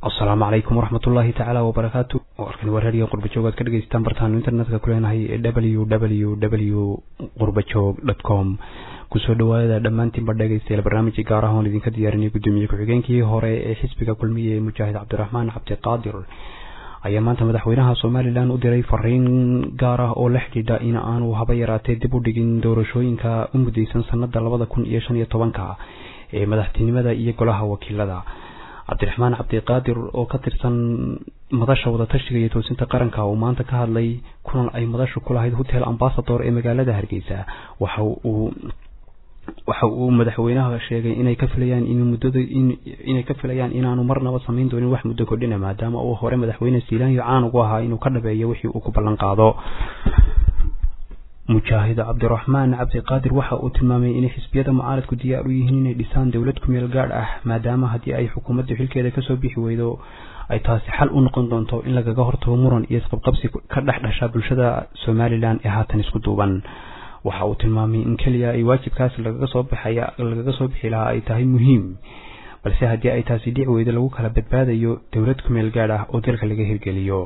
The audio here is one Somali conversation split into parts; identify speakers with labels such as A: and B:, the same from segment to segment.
A: asalaamu calaykum waraxmat ullaahi tacaala wabarakaatu warkani waa raadiyo qurbajoog aad ka dhegeystaan bartaanu internetka ku leenahay ee w w w qurbajoog dot com kusoo dhawaada dhammaantiinba dhegeystayaal barnaamijkii gaar ah oon idinka diyaarinay guddoomiye ku-xigeenkii hore ee xisbiga kulmiye ee mujaahid cabdiraxmaan cabdiqaadir ayaa maanta madaxweynaha somalilan u diray fariin gaar ah oo la xidhiidha in aanu haba yaraatee dib u dhigin doorashooyinka u mudeysan sanada labada kun iyo shan iyo tobanka ee madaxtinimada iyo golaha wakiilada cabdiraxmaan cabdiqaadir oo ka tirsan madasha wadatashiga iyo toosinta qaranka uu maanta ka hadlay kulan ay madashu ku lahayd hotel ambasador ee magaalada hargeysa waxa uu waxa uu madaxweynaha sheegay inay ka filayaan in muddada inay ka filayaan inaanu marnaba samayn doonin wax muddo kordhina maadaama uu hore madaxweyne siilaanyo caan ugu ahaa inuu ka dhabeeyo wixii uu ku ballan qaado mujaahid cabdiraxmaan cabdiqaadir waxa uu tilmaamay inay xisbiyada mucaaradku diyaar u yihiin inay dhisaan dowlad kumeel gaadh ah maadaama haddii ay xukuumaddu xilkeeda kasoo bixi weydo ay taasi xal u noqon doonto in lagaga hortago muran iyo isqabqabsi ka dhex dhasha bulshada somalilan ee haatan isku duuban waxa uu tilmaamay in keliya ay waajibkaas lagaga soo baxaya lagaga soo bixi lahaa ay tahay muhiim balse haddii ay taasi dhici weydo lagu kala badbaadayo dowlad kumeel gaadh ah oo dalka laga hirgeliyo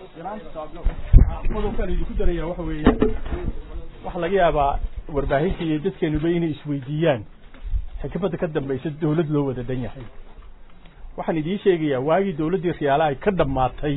B: waxaa laga yaabaa warbaahinta iyo dadkeenuba inay isweydiiyaan xikmadda ka dambaysa dawlad loo wada dhan yahay waxaan idiin sheegayaa waagii dawladdii riyaala ay ka dhammaatay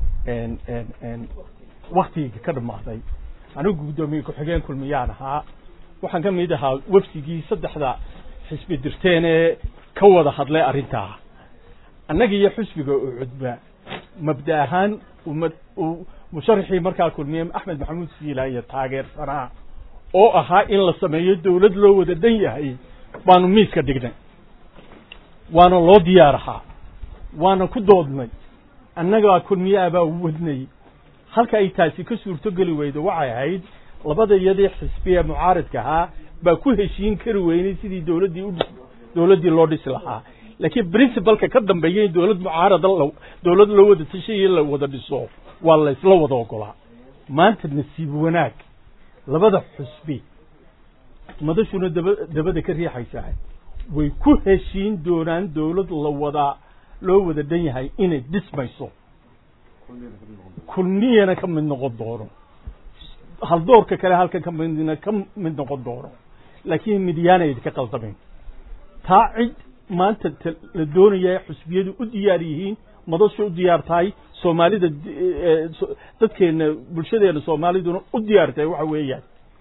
B: waktigii ka dhammaaday anigu guddoomiye ku-xigeen kulmiyaan ahaa waxaan ka mid ahaa websigii saddexda xisbi dirteen ee ka wada hadlay arrintaa annaga iyo xusbiga oo cudba mabda ahaan umad musharaxii markaa kulmiye axmed maxamuud siilaan iyo taageersanaa oo ahaa in la sameeyo dawlad loo wada dhan yahay baanu miiska dhignay waana loo diyaar ahaa waana ku doodnay annagaa kulmiyaha baa wadnay halka ay taasi ka suurtogeli weydo waxay ahayd labada iyadii xisbiya mucaaradka ahaa baa ku heshiin kari weynay sidii dawladdii u dawladdii loo dhisi lahaa laakiin principalka ka dambeeya in dawlad mucaarada dawlad loo wada tashayo la wada dhiso waa la isla wada ogolaa maanta nasiib wanaag labada xusbi madashuna daba dabada ka riixaysaa way ku heshiin doonaan dawlad la wada loo wada dhan yahay inay dhismayso kulmiyana ka mid noqon doono haldoorka kale halkan ka midna ka mid noqon doono laakiin midyaanay ka qaldamayn taa cid maanta la doonaya xusbiyadu u diyaar yihiin madasha u diyaar tahay soomaalida dadkeena bulshadeena soomaaliduna u diyaar tahay waxa weeyaan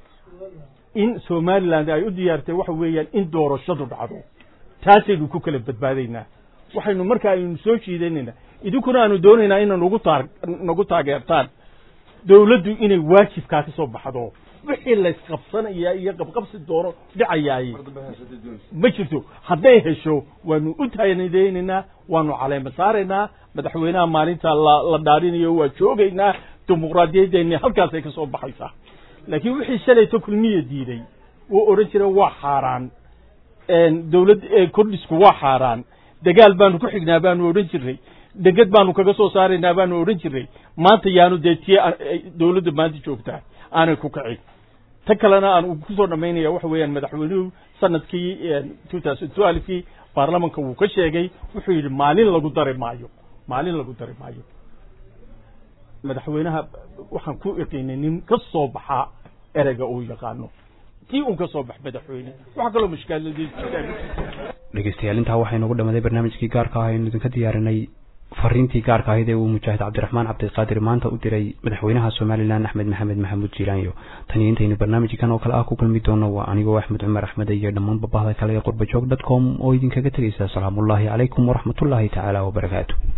B: in somaliland ay u diyaar tahay waxa weeyaan in doorashadu dhacdo taasaynu ku kala badbaadaynaa waxaynu markaa aynu soo jiidanaynaa idinkuna aanu doonaynaa ina nagu taa nagu taageertaan dawladdu inay waajibkaa ka soo baxdo wixii laysqabsanaya iyo qabqabsi doono dhicayaay ma jirto hadday hesho waanu u taanideynaynaa waanu caleema saaraynaa madaxweynaha maalinta la la dhaarinayo waa joogaynaa dimuqraadiyaddeenni halkaasay ka soo baxaysaa laakiin wixii shalayto kulmiya diiday wuu odhan jira waa xaaraan dawlad kordhisku waa xaaraan dagaal baanu ku xignaa baanu odhan jirnay deged baanu kaga soo saaraynaa baanu odhan jirnay maanta yaanu dee tiye dawladda maanta joogtaa aanay ku kicin ta kalena aan kusoo dhamaynaya waxa weeyaan madaxweynuhu sanadkii two thousand twelvekii baarlamanka wuu ka sheegay wuxuu yidhi maalin lagu dari maayo maalin lagu dari maayo madaxweynaha waxaan ku iqiinay nin ka soo baxaa ereyga uu yaqaano tii un ka soo bax madaxweyne waxaa kaloo mushkilad
A: dhegeystayaal intaa waxaa inoogu dhamaaday barnaamijkii gaarka ah aynu idinka diyaarinay fariintii gaarka ahayd ee uu mujaahid cabdiraxmaan cabdiqaadir maanta u diray madaxweynaha somalilan axmed maxamed maxamuud jiilaanyo tan iyo intaynu barnaamijkan oo kale ah ku kulmi doono waa anigoo axmed cumar axmed iyo dhammaan babahda kale ee qurbajoog dot com oo idinkaga tegaysa asalaamullaahi calaykum waraxmatullaahi tacaala wabarakaatu